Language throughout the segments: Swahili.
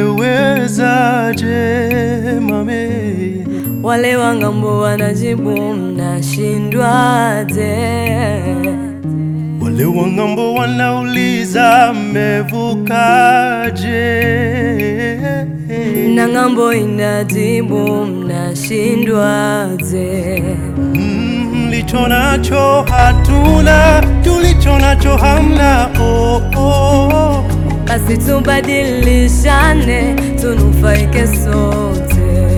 Umewezaje mame? Wale wa ng'ambo wanajibu mnashindwaje? Wale wa ng'ambo wanauliza mmevukaje? Na ng'ambo inajibu mnashindwaje? Mm, Mlicho nacho hatuna, tulicho nacho hamna. Oh, oh. Basi tubadilishane, tunufaike sote.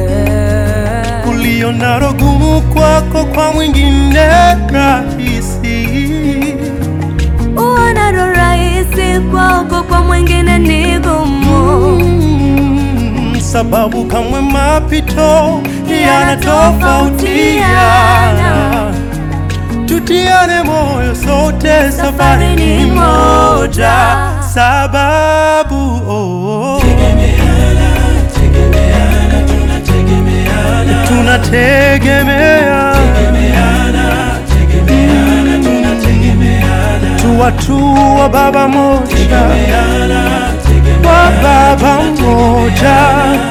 Ulio nalo gumu kwako, kwa mwingine rahisi. Uonalo rahisi kwako, kwa mwingine ni gumu. Mm, sababu kamwe mapito yanatofautiana. Tutiane moyo sote, safari ni moja. Sababu oh, tunategemea tu watu wa baba moja, wa baba moja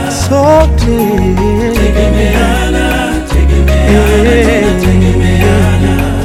sote Eh.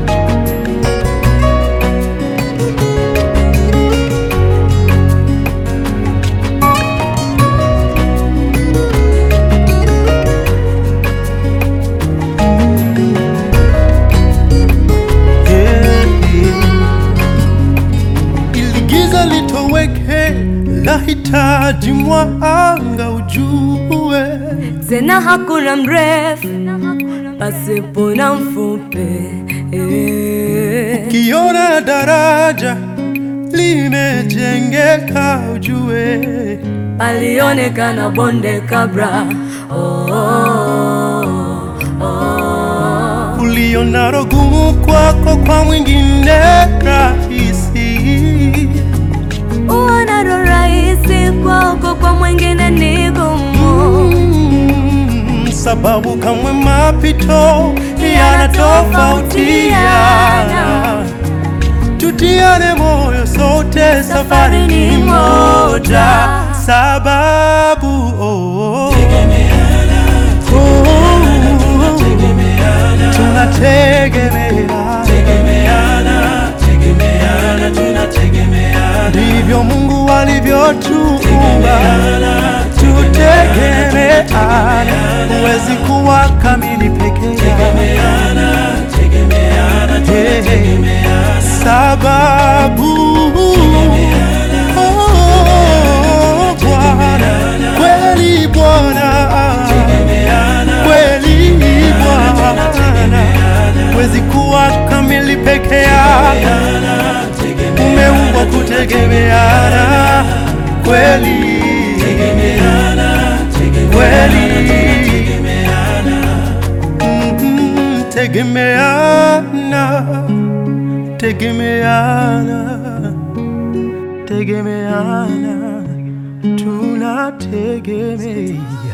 ili giza litoweke, lahitaji mwanga ujue. Tena hakuna mrefu pasipo na mfupi eh. Kiona daraja limejengeka, ujue Palionekana bonde kabla oh, oh, oh. ulionalo gumu kwako, kwa mwingine rahisi. Uonalo rahisi kwako, kwa mwingine ni gumu. Mm, sababu kamwe mapito yanatofautiana. Tutiane moyo sote, safari ni moja. Sababu oh, oh, tunategemeana, ndivyo Mungu alivyotuumba, tutegemeana. Huwezi kuwa kamili peke yako, Eh, sababu oh, Bwana kweli, Bwana kweli, Bwana huwezi kuwa kamili peke yako, umeumbwa kutegemeana kweli kweli, Mhm, tegemeana tegemeana tegemeana tunategemeana